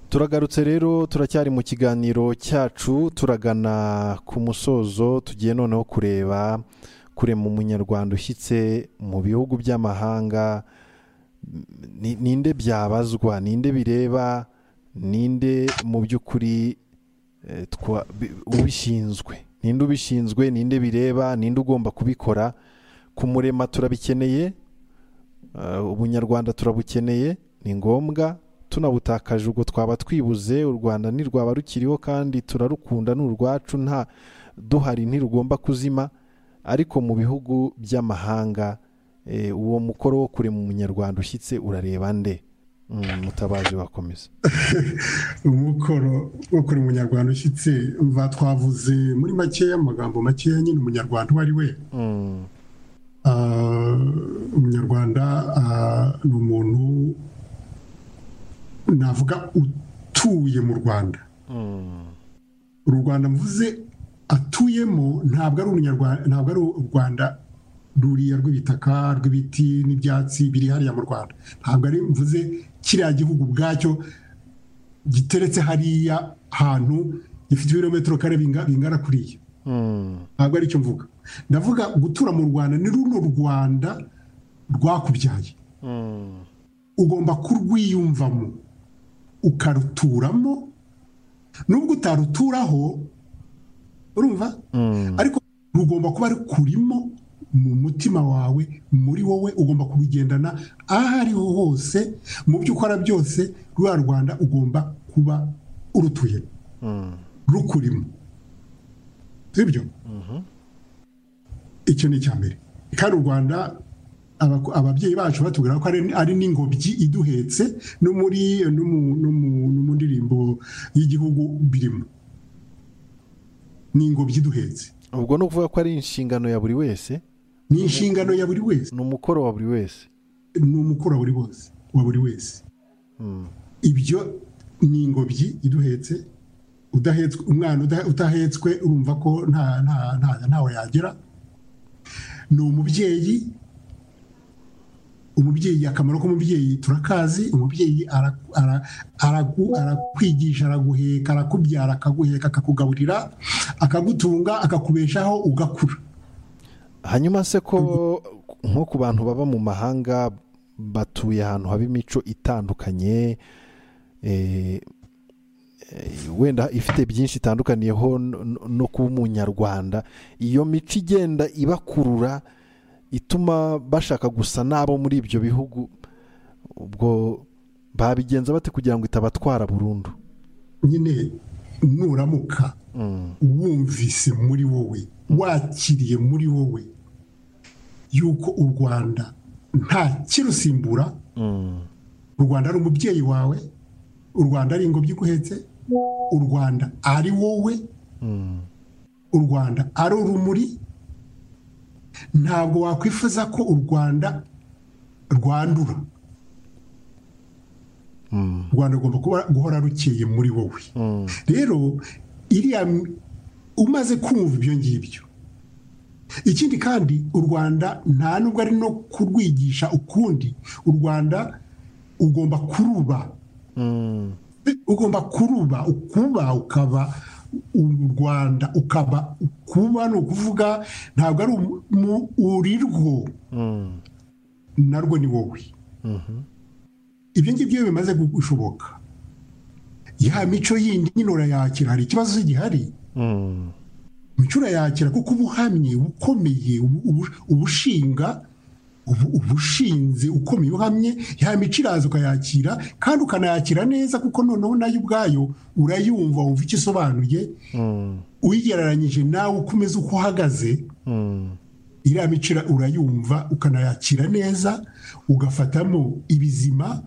turagarutse rero turacyari mu kiganiro cyacu turagana ku musozo tugiye noneho kureba kurema umunyarwanda ushyitse mu bihugu by'amahanga ninde byabazwa ninde bireba ninde mu by'ukuri ubishinzwe ninde ubishinzwe ninde bireba ninde ugomba kubikora ku murema turabikeneye ubunyarwanda turabukeneye ni ngombwa tunabutakaje ubwo twaba twibuze u rwanda ntirwaba rukiriho kandi turarukunda ni urwacu nta duhari ntirugomba kuzima ariko mu bihugu by'amahanga uwo mukoro wo kurema umunyarwanda ushyitse urareba nde mutabazi wakomeza umukoro wo kurema umunyarwanda ushyitse mva twavuze muri makeya amagambo makeya nyine umunyarwanda uwo ari we umunyarwanda ni umuntu navuga utuye mu rwanda u rwanda mvuze atuyemo ntabwo ari ntabwo ari u rwanda ruriya rw'ibitaka rw'ibiti n'ibyatsi biri hariya mu rwanda ntabwo ari mvuze kiriya gihugu ubwacyo giteretse hariya hantu gifite ibirometero kare bingana kuriya ntabwo ari cyo mvuga ndavuga gutura mu rwanda ni runo rwanda rwakubyaye ugomba kurwiyumvamo ukaruturamo nubwo utaruturaho urumva ariko rugomba kuba rukurimo mu mutima wawe muri wowe ugomba kubigendana aho ariho hose mu byo ukora byose rwa rwanda ugomba kuba urutuye rukurimo sibyo icyo ni icya mbere kandi u rwanda ababyeyi bacu batubwira ko ari n'ingobyi iduhetse no mu ndirimbo y'igihugu birimo ni ingobyi iduhetse ubwo ni ukuvuga ko ari inshingano ya buri wese ni inshingano ya buri wese ni umukoro wa buri wese ni umukoro wa buri wese ibyo ni ingobyi iduhetse umwana udahetswe urumva ko ntawe yagera ni umubyeyi umubyeyi akamaro k'umubyeyi turakazi umubyeyi arakwigisha araguheka arakubyara akaguheka akakugaburira akagutunga akakubeshaho ugakura hanyuma se ko nko ku bantu baba mu mahanga batuye ahantu haba imico itandukanye wenda ifite byinshi itandukaniyeho no kuba umunyarwanda iyo mico igenda ibakurura ituma bashaka gusa n'abo muri ibyo bihugu ubwo babigenza bate kugira ngo itabatwara burundu nyine nuramuka wumvise muri wowe wakiriye muri wowe yuko u rwanda nta kirusimbura u rwanda ari umubyeyi wawe u rwanda ari ingobyi iguhetse u rwanda ari wowe u rwanda ari urumuri ntabwo wakwifuza ko u rwanda rwandura u rwanda rugomba guhora rukeye muri wowe rero iriya umaze kumva ibyo ngibyo ikindi kandi u rwanda nta nubwo ari no kurwigisha ukundi u rwanda ugomba kuruba ugomba kuruba ukuba ukaba u rwanda ukaba kuba ni ukuvuga ntabwo ari urirwo narwo ni wowe ibyo ngibyo bimaze gushoboka ya mico yindi nyine urayakira hari ikibazo gihari mico urayakira kuko uba uhamye uba ukomeye uba ushinga uba ushinze ukomeye uhamye ya mico iraza ukayakira kandi ukanayakira neza kuko noneho nayo ubwayo urayumva wumva icyo isobanuye uyigereranyije nawe ukomeza uko uhagaze iriya mico urayumva ukanayakira neza ugafatamo ibizima